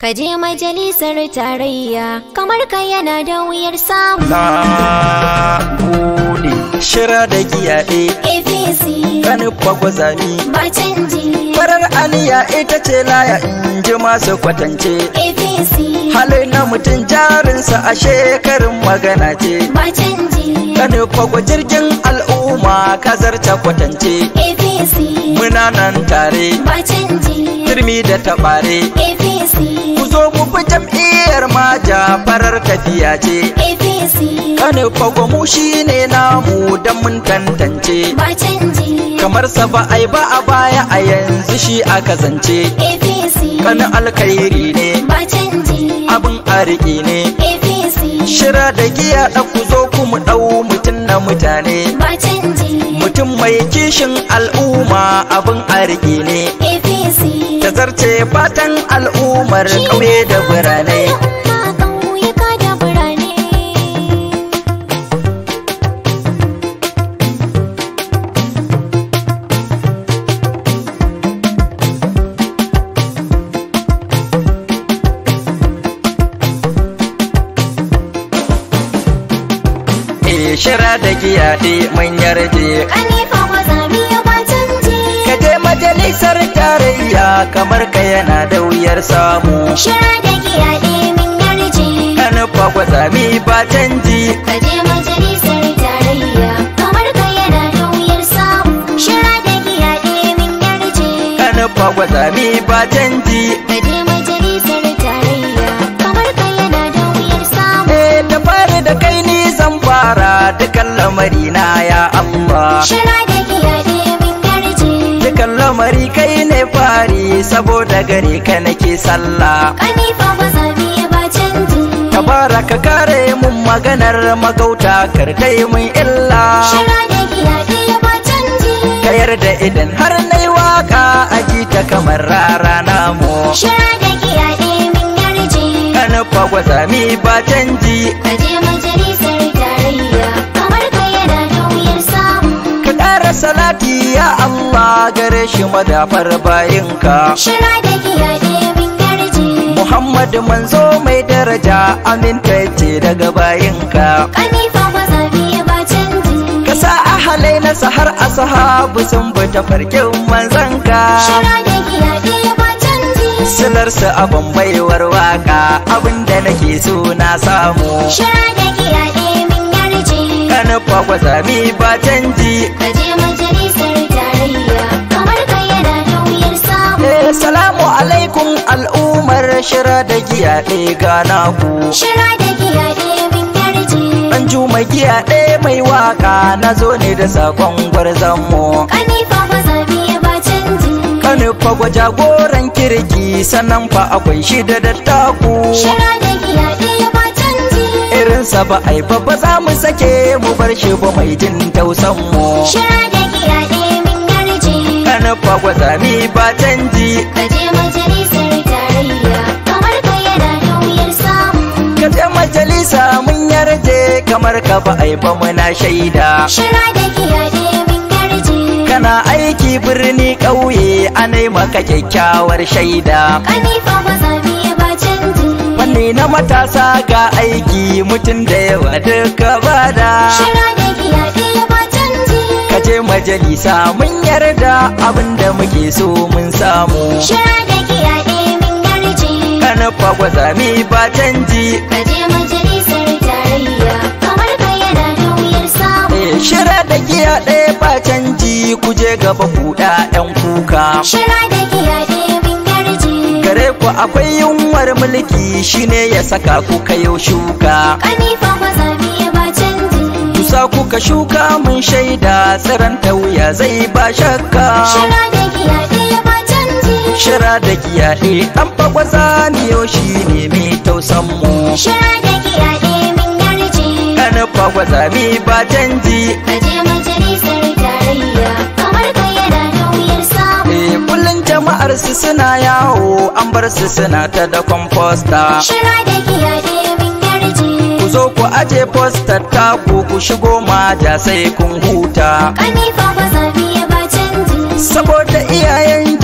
Ka je majalisar tarayya kamar ka yana da wuyar samu. Na gode shira da giyaɗe APC kanin gwazami ba canji. farar aniya ita ce laya in ji masu kwatance APC halin na mutum jarinsa a shekarun magana ce ba canji. kanin fago jirgin al'umma kazarta kwatance APC muna nan tare ba canji. turmi da taɓare APC ku zo mu fi jam'iyyar maja farar tafiya ce APC kanin fago mu shine namu don mun tantance ba canji. kamar sa ba ai ba a baya a yanzu shi aka zance APC kanin alkhairi ne ba canji. abin ariki ne APC shira da giya da ku zo ku mu ɗau mutum na mutane ba canji. mutum mai kishin al'umma abin ariki ne APC ta zarce fatan al'ummar ƙauye da birane Al'umma ƙauyuka da birane. eh shira da giya ɗe mun yarje Kanifa mazami ya ba canji. ka je majalisar tarayya kamar ka yana da wuyar samu Shira da giya min yarje. kanin gwazami ba canji Ka je majalisar tarayya kamar ka yana da wuyar samu. Shira da giya min yarje. kanin gwazami ba canji Ka je majalisar tarayya kamar ka yana da wuyar samu. Eh da fari da kai ni zan fara dukan lamari na ya Allah Shira da giya min yarje. dukan lamari kai ne fari saboda gare ka nake sallah Kanifa mazami ya ba canji. Tabara ka kare mun maganar magauta kar kai mun illa Shira da giya ya ba canji. ka yarda idan har nai waka aji ta kamar rara namu Shira da giya min yarje. kana fagwata mi ba canji Ka je majalisar tarayya kamar ka yana da wuyar samu. ka ƙara salati ya Allah gare shi madafar bayinka Shira da giya min yarje. Muhammad manzo mai daraja amintacce daga bayinka Kanifa mazami ya ba canji. ka sa ahalai na sahar asahabu sun bi tafarkin manzanka Shira da giya ya ba canji. silarsa abin baiwar waka abinda nake so na samu Shira da giya min yarje. kana kwazami ba canji Ka je majalisar tarayya kamar ka yana da wuyar samu. Eh, salamu alaikum al'ummar shira da giya ɗaya gana ku Shira da giya min yarje. ɗan juma giya ɗaya mai waka na zo ne da sakon gwarzonmu Kanifa mazami ya ba canji. kanu fagwa jagoran kirki sannan fa akwai shi da dattaku Shira da giya ya ba canji. irinsa ba ai ba ba za mu sake mu bar shi ba mai jin tausan mu Shira da giya min yarje. kanu fagwa zami ba canji Ka je majalisar tarayya kamar ka yana da wuyar samu. ka je majalisa mun yarje kamar ka ba ai ba muna shaida Shira da giya min yarje. kana aiki birni ƙauye anai maka kyakkyawar shaida Kanifa mazami ya ba canji. fanni na matasa ga aiki mutum da yawa duka bada Shira da giya ya ba canji. ka je majalisa mun yarda abinda muke so mun samu Shira da giya min yarje. kana fagwaza mi ba canji Ka je majalisar tarayya kamar ka yana da wuyar samu. Eh, shira da giya ɗaya ba canji ku je gaba ku ɗan kuka Shira da giya min yarje. gare ku akwai yunwar mulki shine ya saka ku kayo shuka Kanifa mazami ya ba canji. Kusa kuka shuka mun shaida tsiran ta wuya zai ba shakka Shira da giya ya ba canji. shira da giyaɗe ɗan fagwaza miyo shi ne mai tausan mu Shira da giya min yarje. ɗan fagwaza mi ba canji Ka je majalisar tarayya kamar ka yana da wuyar samu. Eh, kullum jama'ar su suna yawo an bar su suna ta da komposta Shira da giya min yarje. ku zo ku aje postar taku ku shigo maja sai kun huta Kanifa mazami ya ba canji. saboda iyayen jam'iyya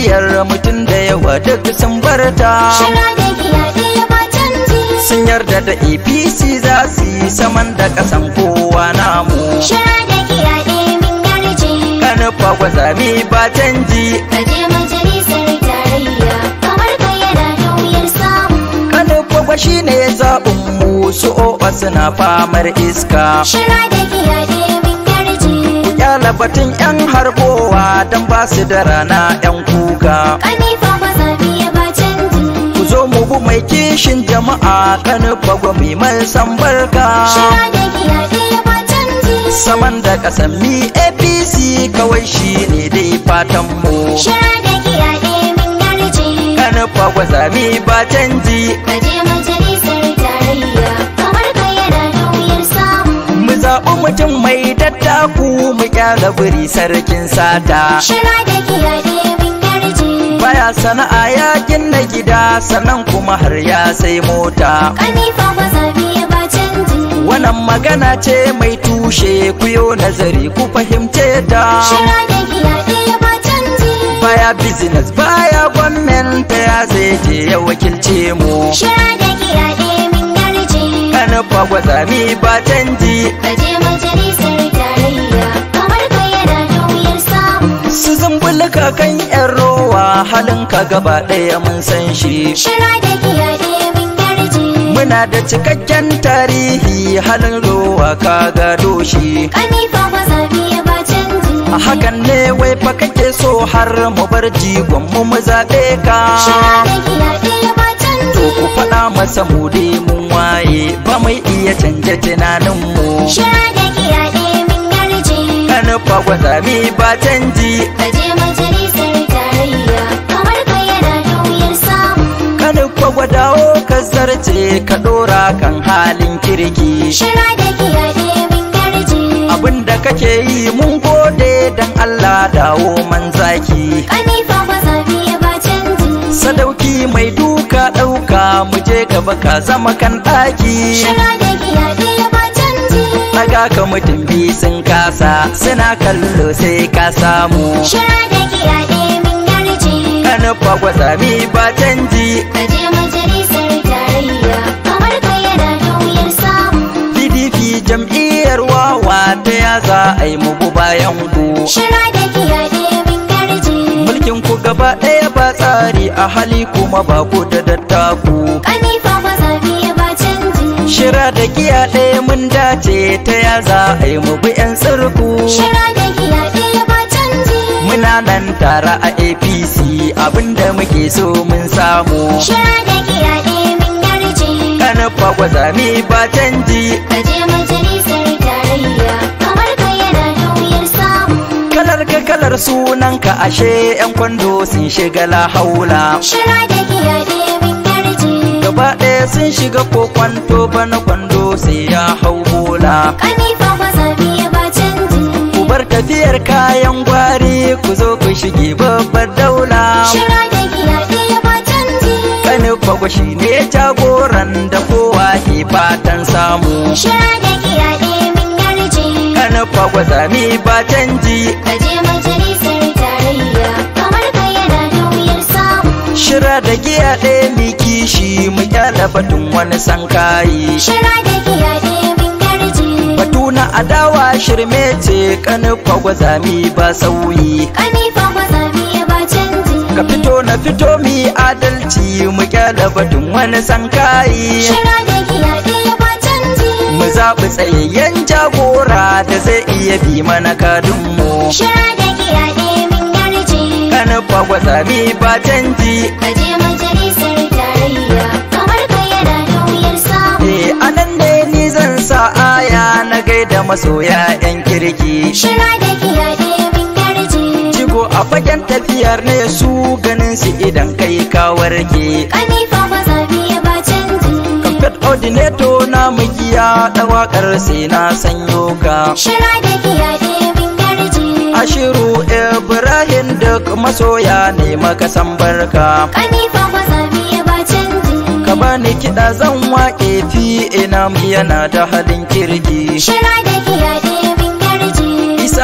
jam'iyyar mutum da yawa duk sun barta Shira da giya ɗaya ba canji. sun yarda da apc za su yi saman da kasan kowa namu Shira da giya ɗaya min yarje. kanufa gwazami ba canji Ka je majalisar tarayya, kamar ka yana da wuyar samu. kanufa gwa shi ne zaɓin mu su oba suna famar iska Shira da giya ɗaya min yarje. kyala batun yan harbowa don ba su da rana yan kuka Kanifa ba zabi ya ba canji. ku zo mu bu mai kishin jama'a kanufa gwa mai man san barka Shira da giya ɗaya ba canji. saman da kasan mi apc kawai shi ne dai fatan mu Shira da giya ɗaya min yarje. kanufa gwazami ba canji Ka je majalisar tarayya, kamar ka yana da wuyar samu. mu zaɓi mutum mai dattaku mu kyala biri sarkin sata Shira da giya ɗaya min yarje. baya sana'a ya gina gida sannan kuma har ya sai mota Kanifa ba zabi ya ba canji. wannan magana ce mai tushe ku yo nazari ku fahimce ta Shira da giya ɗaya ba canji. baya business baya gwamnati ya zai je ya wakilce mu Shira da giya ɗaya min yarje. kanufa gwazami ba canji Ka je majalisar tarayya, kamar ka yana da wuyar samu. su zumbulka kan yan rowa halin ka gaba ɗaya mun san shi Shira da giya ɗaya min yarje. muna da cikakken tarihi halin rowa ka gado shi Kanifa ba zabi ya ba canji. a hakan ne wai fa kake so har mu bar jigon mu mu zaɓe ka Shira da giya ɗaya ba to canji. ku faɗa masa mu dai mun waye ba mai iya canja tunanin mu Shira da giya ɗaya min yarje. kanufa gwazami ba canji Ka je majalisar tarayya, kamar ka yana da wuyar samu. kanufa gwadawo ka zarce ka ɗora kan halin kirki Shira da giya ɗaya min yarje. abin da kake yi mun gode dan Allah dawo man zaki Kanifa ba zabi ya ba canji. sadauki mai duka ɗauka mu je gaba ka zama kan ɗaki Shira da giya ɗaya ba canji. daga ka mutum biyu sun kasa suna kallo sai ka samu Shira da giya ɗaya min yarje. kanufa gwazami ba canji Ka je majalisar tarayya, kamar ka yana da wuyar samu. pdp jam'iyyar wawa ta ya za a yi mugu bayan ku Shira da giya ɗaya min yarje. mulkin ku gaba ɗaya ba tsari a hali kuma ba ku da dattaku Kanifa ba zabi ya ba canji. shira da giya ɗaya mun dace ta ya za a yi mu bi 'yan tsirku Shira da giya ɗaya ba canji. muna nan tare a apc abinda muke so mun samu Shira da giya ɗaya min yarje. kanufa gwazami ba canji Ka je majalisar tarayya, kamar ka yana da wuyar samu. kalar ka kalar sunanka ashe 'yan kwando sun shiga lahaula Shira da giya ɗaya min yarje. gaba ɗaya sun shiga ko kwanto bana kwando sai ya hau bola Kanifa ba zabi ya ba canji. ku bar tafiyar kayan gwari ku zo ku shige babbar daula Shira da giya ɗaya ba canji. kanufa gwashi ne jagoran da kowa ke fatan samu Shira da giya ɗaya min yarje. kanufa gwazami ba canji Ka je majalisar tarayya, kamar ka yana da wuyar samu. shira da giya ɗaya mi kishi mu kyala batun wani sankayi Shira da giya ɗaya min yarje. batu na adawa shirme ce kanufa gwazami ba sauyi Kanifa ba zabi ya ba canji. ka fito na fito mi adalci mu kyala batun wani sankayi Shira da giya ɗaya ba canji. mu zaɓi tsayayyen jagora da zai iya bi mana kadunmu Shira da giya ɗaya min yarje. kanufa gwazami ba canji Ka je majalisar tarayya, kamar ka yana da wuyar samu. Eh anan ne ni zan sa aya na gaida masoya yan kirki Shira da giya ɗaya min yarje. Jigo a fagen tafiyar ne su ganin su idan kai ka warke Kanifa ba zabi ya ba canji. Kamfet ordinator na mugiya da wakar sai na sanyo ka Shira da giya ɗaya min yarje. Ashiru Ibrahim duk masoya ne maka san barka Kanifa ba zabi ya ba canji. Ka bani kiɗa zan waƙe fi ina yana da halin kirki Shira da giya ɗaya min yarje. Isa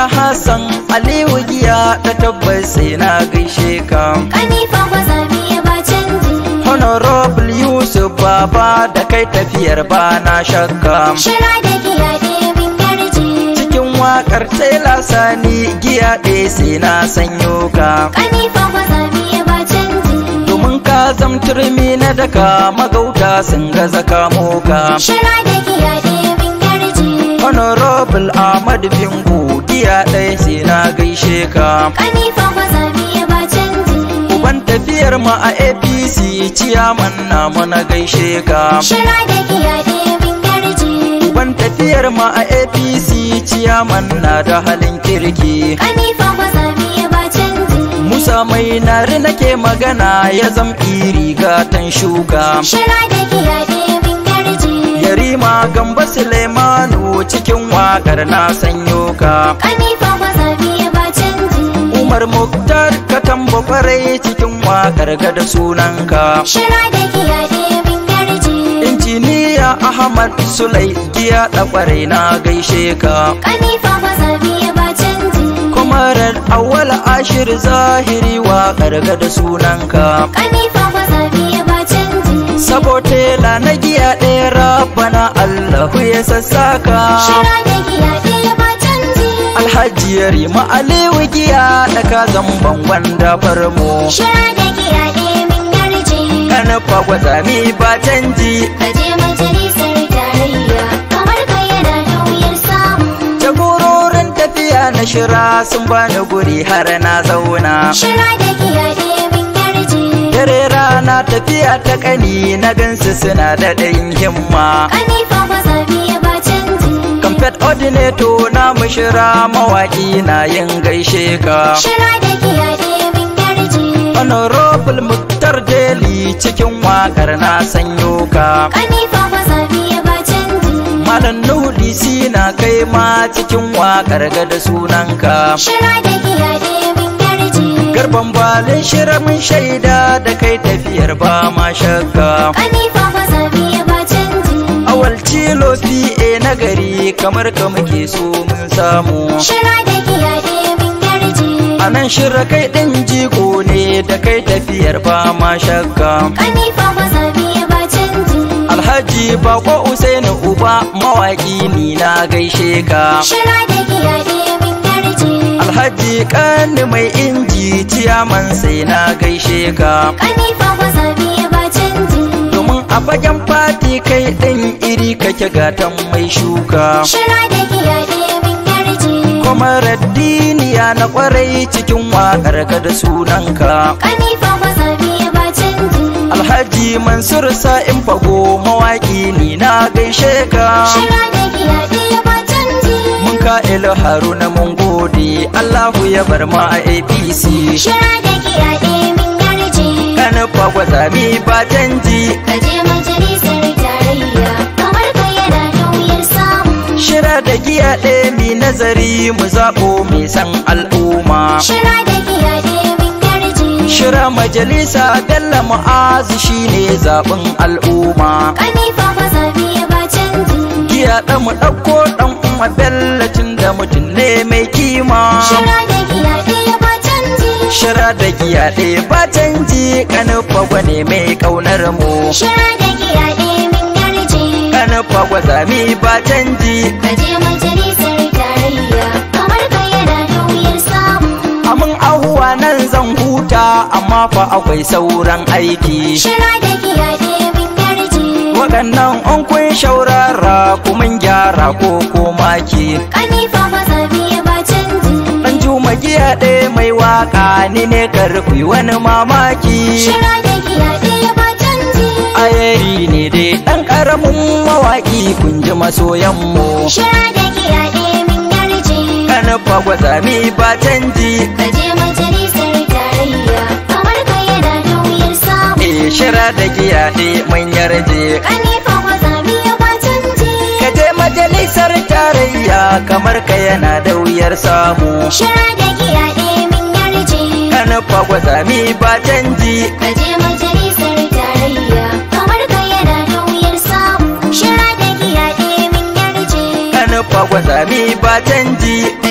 Hassan Aliyu giya da tabbas sai na gaishe ka Kanifa gwazami ya ba canji Honorable Yusuf Baba da kai tafiyar ba na shakka Shira da giya ɗaya min yarje cikin wakar Taylor Sani giya ɗaya sai na sanyo ka Kanifa gwazami ya ba canji domin ka zamturmi na daka magauta sun gaza kamo ka Shira da giya ɗaya min yarje Honorable Ahmad Bingu giya ɗaya sai na gaishe ka Kanifa gwazami ya ba canji Uban tafiyar mu a APC ciyaman na na gaishe ka Shira da giya ɗaya min yarje Uban tafiyar mu a APC ciyaman na da halin kirki Kanifa gwazami ya ba canji Musa mai nari nake magana ya zam iri gatan shuka Shira da giya ɗaya min yarje Yarima Gamba Suleimanu cikin wakar na sanyo ka Kanifa gwazami ya ba canji Umar Muktar ka tamba kwarai cikin wakar ga da sunanka Shira da giya ɗaya min yarje Injiniya Ahmad Sulai giya da kwarai na gaishe ka Kanifa gwazami ya ba canji Kwamarar awwal ashir zahiri wakar ga da sunanka Kanifa gwazami ya ba canji Sabotela na giya ɗaya rabana Allahu ya sassaka Shira da giya ɗaya ba canji Alhaji Yarima Aliyu giya da ka zamban wanda farmo Shira da giya ɗaya min yarje Kana fagwazami ba canji Ka je majalisar tarayya kamar ka yana da wuyar samu Jagororin tafiya na shira sun bani guri har na zauna Shira da giya ɗaya min yarje Dare rana tafiya ta kani na gansu suna da ɗayin himma Kanifa gwazami ya ba canji Kamfet ordinator na mushira mawaƙi na yin gaishe ka Shira da giya ɗaya min yarje Honorable Muktar Deli cikin wakar na sanyo ka Kanifa gwazami ya ba canji Malam Nuhu DC na kai ma cikin wakar ga da sunanka Shira da giya ɗaya min yarje Garban balin shiramin shaida da kai tafiyar ba ma shakka Kanifa gwazami ya ba canji Awal cilo PA na gari kamar ka muke so mun samu Shira da giya ɗaya min yarje A nan shirra kai ɗin jigo ne da kai tafiyar ba ma shakka Kanifa gwazami ya ba canji Alhaji Bako Usaini Uba mawaƙi ni na gaishe ka Shira da giya ɗaya min yarje Alhaji Kani mai inji ciyaman sai na gaishe ka Kanifa gwazami ya ba canji Domin a fagen fati kai ɗin iri kake gatan mai shuka Shira da giya ɗaya min yarje Kuma diniya na kwarai cikin waƙar ka da sunanka Kanifa gwazami ya ba canji Alhaji Mansur Sa'in Fago mawaƙi ni na gaishe ka Shira da giya ɗaya ba canji Mun ka Haruna mun gode Allahu ya bar ma a APC Shira da giya ɗaya min yarje Kana fagwazami ba canji Ka je majalisar tarayya kamar ka yana da wuyar samu Shira da giya ɗaya mi nazari mu zaɓo mai san al'umma Shira da giya ɗaya min yarje Shira majalisa Bello Mu'azu shine zaɓin al'umma Kanifa gwazami ya ba canji Giya ɗan mu ɗauko ɗan umma Bello tun da mutum ne mai kima Shira da giya ɗaya ba canji Shira da giya ɗaya ba canji kanin fagwa ne mai ƙaunar mu Shira da giya ɗaya min yarje kanin fagwa zami ba canji Ka je majalisar tarayya kamar ka yana da wuyar samu amin ahuwa nan zan huta amma fa akwai sauran aiki Shira da giya ɗaya min yarje waɗannan an kun shaurara kuma gyara ko ko maki Kanifa gwazami ya ba canji ɗan juma giya ɗaya mai waka ni ne karfi wani mamaki Shira da giya ɗaya ba canji ayari ne dai ɗan ƙaramin mawaƙi kun ji masoyanmu Shira da giya ɗaya min yarje kanin fagwa zami ba canji Ka je majalisar tarayya kamar ka yana da wuyar samu e shira da giya ɗaya mun yarje Kanifa gwazami ya ba canji ka je majalisar tarayya kamar ka yana da wuyar samu Shira da giya ɗaya min yarje kanin fagwa zami ba canji Ka je majalisar tarayya kamar ka yana da wuyar samu Shira da giya ɗaya min yarje kanin fagwa zami ba canji